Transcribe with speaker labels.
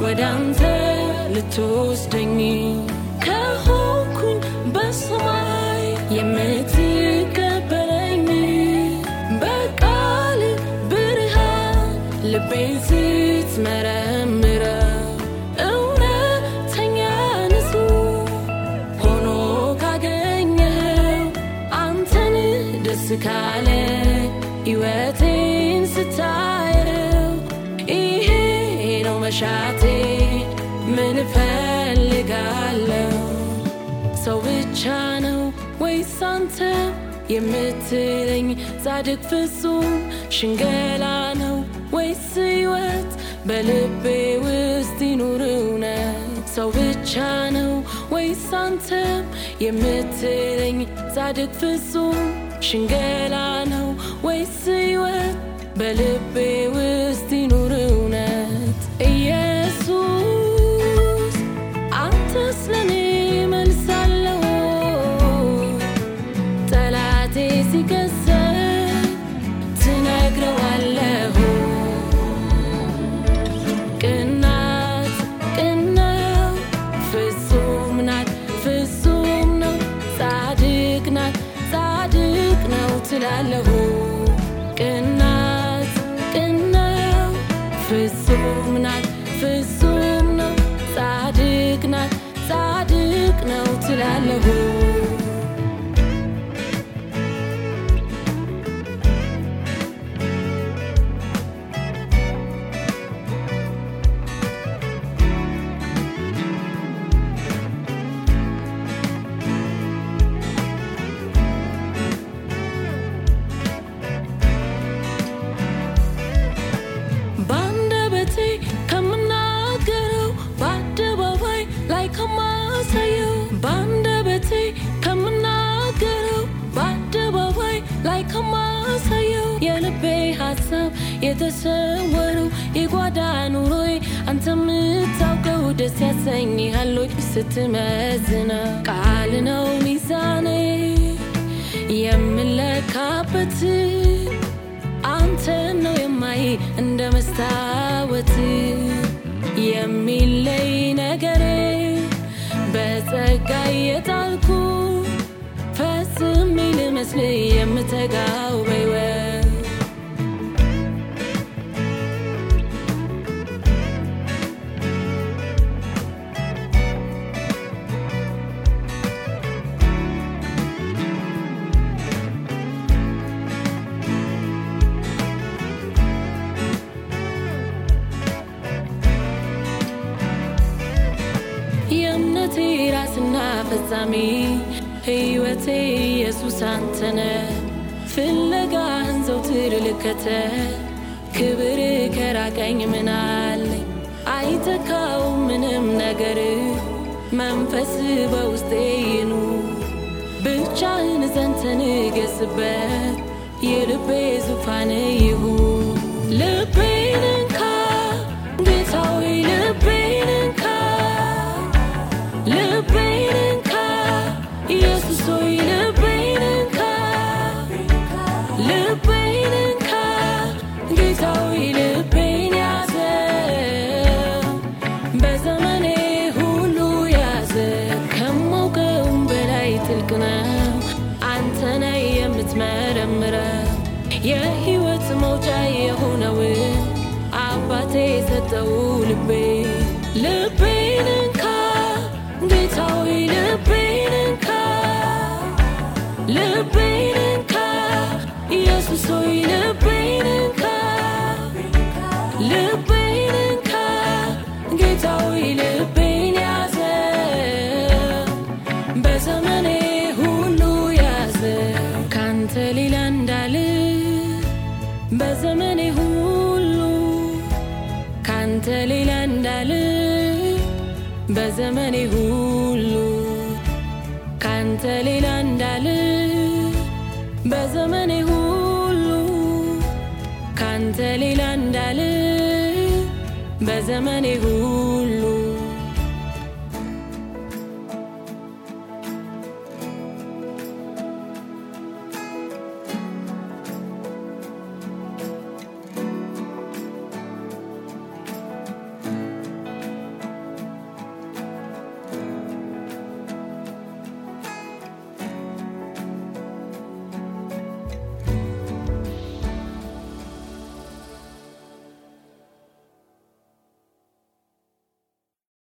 Speaker 1: ወደ አንተ ልትወስደኝ ከሆንኩኝ በሰማይ የምትቀበለኝ በቃል ብርሃን ልቤን ስትመረምረው እውነተኛ ንጹህ ሆኖ ካገኘኸው አንተን ደስ ካለ ሕይወቴን ስታየው ይሄ ነው መሻቴ ምን እፈልጋለሁ ሰው ብቻ ነው ወይስ አንተ የምትለኝ ጻድቅ ፍጹም ሽንገላ ነው ወይስ ሕይወት በልቤ ውስጥ ይኑር እውነት ሰው ብቻ ነው ወይስ አንተ የምትለኝ ጻድቅ ፍጹም ሽንገላ ነው ወይስ ሕይወት በልቤ ውስጥ ይኑር እውነት ኢየሱስ አንተስ ለኔ መልሳለሁ ጠላቴ ሲከሰት ትነግረዋለሁ ቅናት ቅነው ፍጹም ናት ፍጹም ነው ጻድቅ ናት ጻድቅ ነው ትላለሁ ቅናት ቅነው ፍጹም ናት ፍጹም ነው ጻድቅ ናት ጻድቅ ነው ትላለሁ በአንደበቴ ከምናገረው በአደባባይ ላይ ከማሳየው በአንደበቴ ከምናገረው በአደባባይ ላይ ከማሳየው የልቤ ሀሳብ የተሰወረው የጓዳ ኑሮዬ አንተ የምታውቀው ደስ ያሰኝሃል ወይ ስትመዝነው ቃል ነው ሚዛኔ የምለካበት አንተ ነው የማይ እንደ መስታወት የሚለይ ነገሬ በጸጋ የጣልኩ ፈጽሜ ልመስል የምተጋው በሕይወት የእምነቴ ራስና ፈጻሚ ሕይወቴ ኢየሱስ አንተነ ፍለጋህን ዘውትር ልከተል ክብር ከራቀኝ ምናለኝ አይተካው ምንም ነገር መንፈስ በውስጤ ይኑር ብቻህን ዘንተ ንገስበት የልቤ ዙፋን ይሁን ልቤን እንካ ጌታዊ ልቤን እንካ ልቤን እንካ ኢየሱስ ሆይ ልቤን እንካ ልቤን እንካ ጌታዊ ልቤን ያዘው በዘመኔ ሁሉ ያዘ ከማውቀውም በላይ ጥልቅ ነው አንተ ነህ የምትመረምረው የህይወት መውጫ የሆነውን አባቴ የሰጠው ልቤ ልቤን እንካ ጌታዊ ልቤን እንካ ልቤን እንካ ኢየሱስ ሆይ ልቤን እንካ ልቤን እንካ ጌታዊ ልቤን ያዘ በዘመኔ ሁሉ ያዘ ካንተ ሌላ እንዳል በዘመኔ ሁሉ ካንተ ሌላ እንዳል በዘመኔ ሁሉ ካንተ ሌላ እንዳል በዘመኔ ሁሉ ካንተ ሌላ እንዳል በዘመኔ ሁሉ